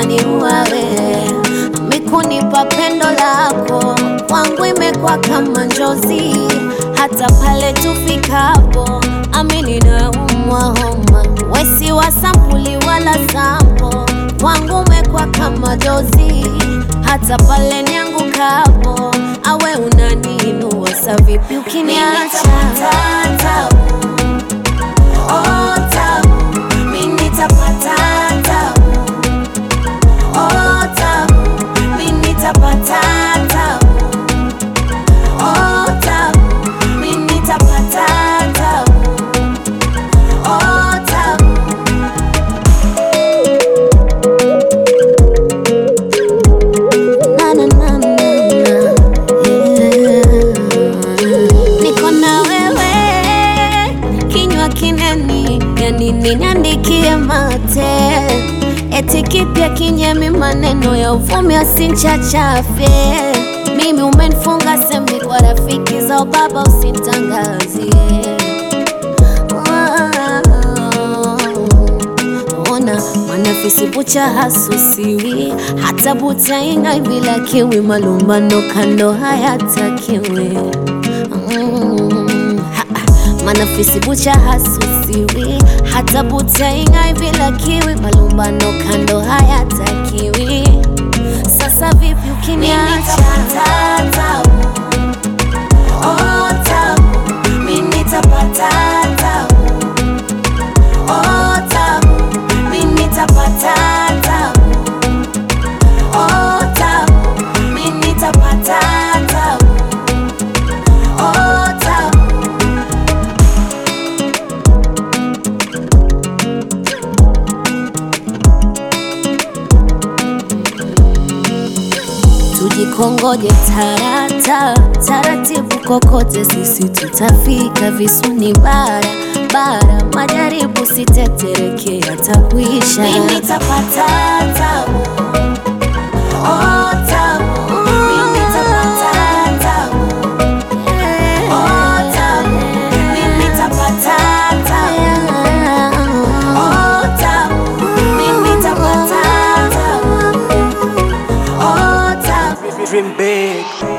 utaniua wewe. Mikunipa pendo lako kwangu imekuwa kama njozi, hata pale tufikapo, amini naumwa homa. Wesi wa sampuli wala sampo, kwangu umekuwa kama dozi, hata pale niangukapo, awe unaniinua. Sa vipi ukiniacha? Oh, tabu, mimi nitapata tabu. Oh, tabu, mimi nitapata tabu. Oh, tabu, mimi nitapata tabu. Oh, tabu. Na, na, na, na, na. Yeah. Niko na wewe kinywa kineni, yani niandikie mate eti kipya kinyemi, maneno ya uvumi asinchachafe. Mimi umenifunga sembi kwa rafiki za baba, usintangazie ona mwanafisi bucha hasusiwi hata butainga bila kiwi malumbano kando hayatakiwi mm, ha, manafisi bucha hasusiwi hata butainga bila kiwi malumbano kando hayatakiwi sasa vipi ukiniacha Oh, tabu, mimi nitapata tabu. Oh, tabu, mimi nitapata tabu. Oh, tabu, mimi nitapata tabu. Oh, tabu. Tujikongoje tarata taratibu, kokote sisi tutafika. Visuni bara bara, majaribu sitetereke, yatakuisha. Mimi nitapata tabu. Oh, tabu. Mimi nitapata tabu. Oh, tabu. Mimi nitapata tabu. Oh, tabu. Mimi nitapata tabu. Oh, tabu. Dream big.